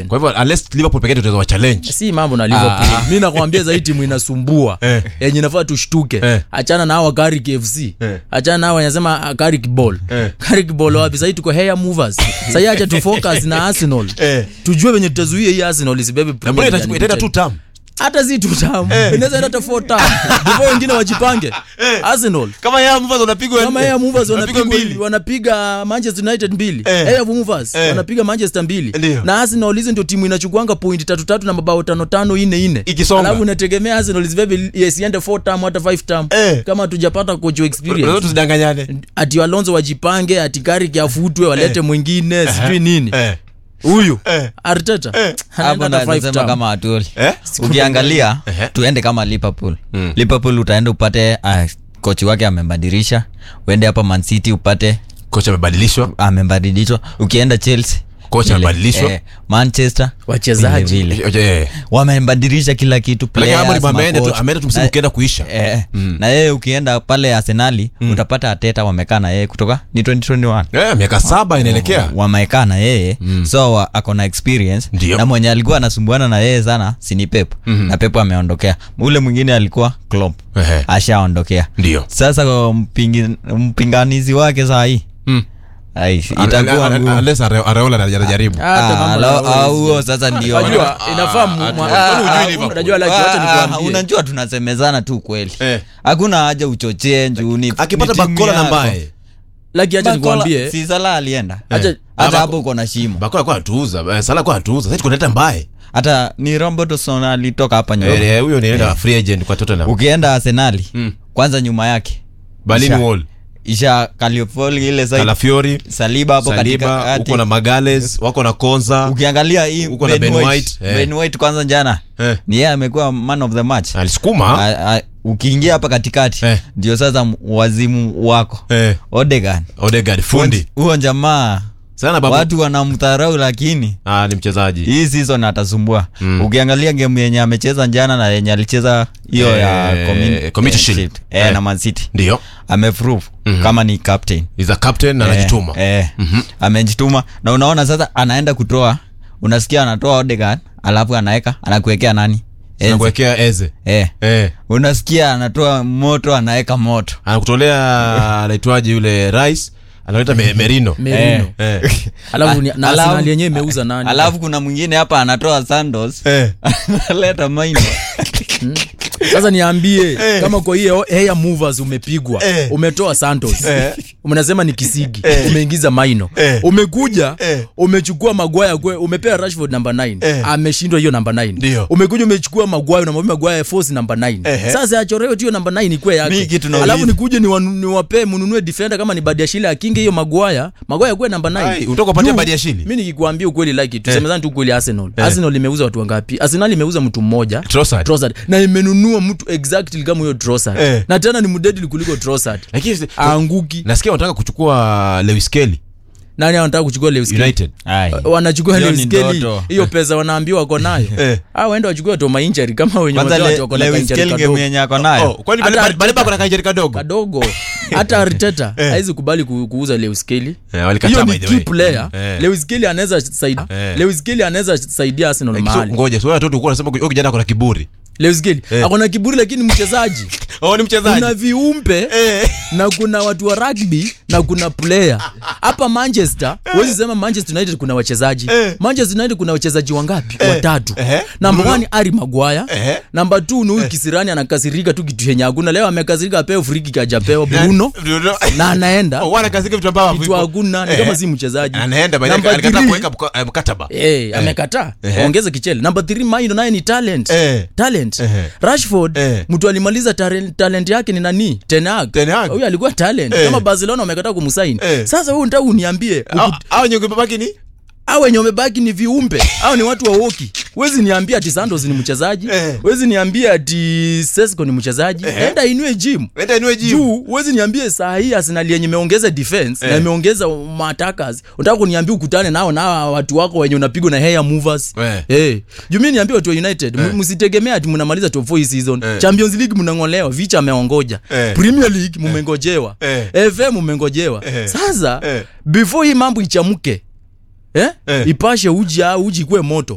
kwa hivyo unless liverpool pekee ndio tunaweza wa challenge si mambo na liverpool Ah. mi nakwambia za hii timu inasumbua Eh. yenye nafaa tushtuke Eh. achana na hawa Carrick fc Eh. achana na hawa wanasema ah, Carrick ball Eh. Carrick ball wapi sahii tuko hair movers sahii acha tu focus na arsenal Eh. tujue venye tutazuia hii arsenal isibebe na Premier mbona League itachukua- itaenda tu unlimited. tam hata si tu tamu inaweza enda hata four tamu before wengine wajipange arsenal kama ya mvaz unapigwa kama Air Movers Wanapigwa wanapiga mbili. wanapiga Manchester United mbili Eh. Air Movers Eh. wanapiga Manchester mbili Ndio. na Arsenal hizi ndio timu inachukuanga point tatu tatu na mabao tano tano ine ine Ikisonga. alafu unategemea Arsenal zibebe isiende 4 term hata 5 term Eh. kama hatujapata coach Unaweza experience tusidanganyane ati Alonso wajipange ati Carrick afutwe walete mwingine sijui nini eh huyu eh Arteta anaenda hapo hata five nasema term. kama atuli eh ukiangalia Ehe. tuende kama liverpool Mm. liverpool utaenda upate uh, kochi wake amebadilisha uende hapa mancity upate kocha amebadilishwa amebadilishwa ukienda chelsea Kocha vile. amebadilishwa. eh, manchester Wachezaji. vile vile. Eh. wamebadilisha kila kitu Lakini players, Amorim ameenda tu macoach. ameenda tu msimu Na- ukienda kuisha eh, na yeye ukienda pale arsenali utapata ateta wamekaa na yeye kutoka ni 2021 eh miaka saba inaelekea wamekaa na yeye so wa- ako na experience Ndio. na mwenye alikuwa anasumbuana na yeye sana sini pep na pep ameondokea ule mwingine alikuwa Klopp Ehe. ashaondokea ndio sasa kwa mpingi, mpinganizi wake saa hii Mm. ai, itakuwa ngumu. unless Are- Areola anajaribu Hata Ah, mambo alo- na- au huo sasa ndio Unajua inafaa mu- ah, mwa- kwani hujui ah, Liverpool? unajua like Ah, wacha ah, nikwambie unajua tunasemezana tu kweli Eh. hakuna haja uchochee njuu ni- akipata ni timu bakola na yako. mbaye like acha Bakola- nikwambie si Salah alienda acha hata hapo uko na shimo bakola kwa atuuza eh, sala kwa atuuza sasa tukuleta mbaye hata ni Robertson alitoka hapa Nyoyo. Eh, huyo ni free agent kwa Tottenham ukienda arsenali Mm. kwanza nyuma yake Berlin Isha. Wall isha kaliofoli ile side Calafiori saliba hapo Saliba katikati uko na Magales wako na Konza ukiangalia hii Uko na Ben Ben White, White, eh. Ben White kwanza jana eh ni yeye amekuwa man of the match alisukuma A- a- ukiingia hapa katikati Eh. ndio sasa m- wazimu wako eh Odegaard Odegaard fundi huo jamaa sana babu watu wanamdharau lakini ah ni mchezaji hii season atasumbua Mm. ukiangalia game yenye amecheza jana na yenye alicheza hiyo ya Eh, community- Community eh, Shield. Shield. Eh, Eh. na Man City ndio ameprove Mhm. kama ni captain is a captain na anajituma eh, eh, Mhm. amejituma na unaona sasa anaenda kutoa unasikia anatoa Odegaard alafu anaweka anakuwekea nani Enzo. anakuwekea eze eh. eh unasikia anatoa moto anaweka moto anakutolea anaitwaje yule rice analeta me, merino Merino. eh alafu ni- na Alafu- Arsenal yenyewe imeuza nani alafu kuna mwingine hapa anatoa Sandos eh analeta maino sasa niambie Eh. kama kwa hiyo hair movers umepigwa Eh. umetoa santos Eh. mnasema ni kisigi Eh. umeingiza maino Eh. umekuja Eh. umechukua magwaya kwe umepea rashford namba 9 Eh. ameshindwa hiyo namba 9 Ndio. umekuja umechukua magwaya unamwambia magwaya force namba 9 Ehe. sasa achoreo tu hiyo namba 9 ikwe Mi yake kitu nauliza. alafu nikuje niwanu- niwapee mnunue defender kama ni badiashile akinge hiyo magwaya magwaya kwe namba 9 Ai, unataka kupatia Badiashile? mimi nikikwambia ukweli like it tusemezani tu ukweli arsenal arsenal imeuza watu wangapi arsenal imeuza mtu mmoja Trossard. Trossard na imenunua mtu exactly kama huyo Trossard Eh. na tena ni mdedli kuliko Trossard lakini aanguki nasikia wanataka kuchukua Lewis Kelly nani anataka kuchukua Lewis Kelly? United Ai. wanachukua Hiyo Lewis ni Kelly ndoto. hiyo pesa wanaambiwa wako nayo Eh. ah waende wachukue toma injury kama wenye kwanza watu Le- wako na Lewis injury Kelly game kadogo yenye ako oh nayo kwani Hata Baleba- Arteta- Baleba kuna kainjeri kadogo kadogo hata Arteta haizi kubali ku- kuuza Lewis Kelly Eh, walikataa hiyo by ni the key way. player Eh. Lewis Kelly anaweza saidia Eh. Lewis Kelly anaweza saidia Arsenal Lakini so- mahali ngoja sio watu ulikuwa unasema huyo kijana kuna kiburi Lewis Kelly Eh. ako na kiburi lakini mchezaji oh ni mchezaji kuna viumbe eh na kuna watu wa rugby na kuna player hapa manchester huwezi sema manchester united kuna wachezaji Eh. manchester united kuna wachezaji wangapi watatu Ehe. namba Bruno. one ari magwaya Ehe. namba t ni huyu kisirani anakasirika tu kitu yenye hakuna leo amekasirika apeo friki kajapewa bruno Bruno. na anaenda oh wana kazi vitu ambavyo kitu hakuna ni Eh. kama si mchezaji anaenda by the Number way, alikataa three- kuweka mka- eh, mkataba Eh, amekataa Ehe. ongeze kichele namba 3 maino naye ni talent Eh. talent Ehe. rashford Eh. mtu alimaliza tare- talent yake ni nani tenag Ten Hag. huyu alikuwa talent Eh. kama barcelona wamekataa kumsaini Eh. sasa huyu nataka uniambie au au nyonge babaki ni au wenye wamebaki ni viumbe au ni watu wa woki wezi niambia ati santos ni mchezaji Eh. wezi niambia ati sesco ni mchezaji enda inue gym wenda inue jimu juu huwezi niambie saa hii arsenal yenye imeongeza defense na Eh. imeongeza matakas unataka kuniambia ukutane nao na hawa watu wako wenye unapigwa na hair movers Eh. hey. juu mi niambia watu wa united m- msitegemea ati mnamaliza top 4 hii season Eh. champions league mnangolewa vicha ameongoja Eh. premier league mmengojewa Eh. fm mmengojewa Eh. sasa Eh. before hii mambo ichamuke eh? Eh. ipashe uji au uji ikuwe moto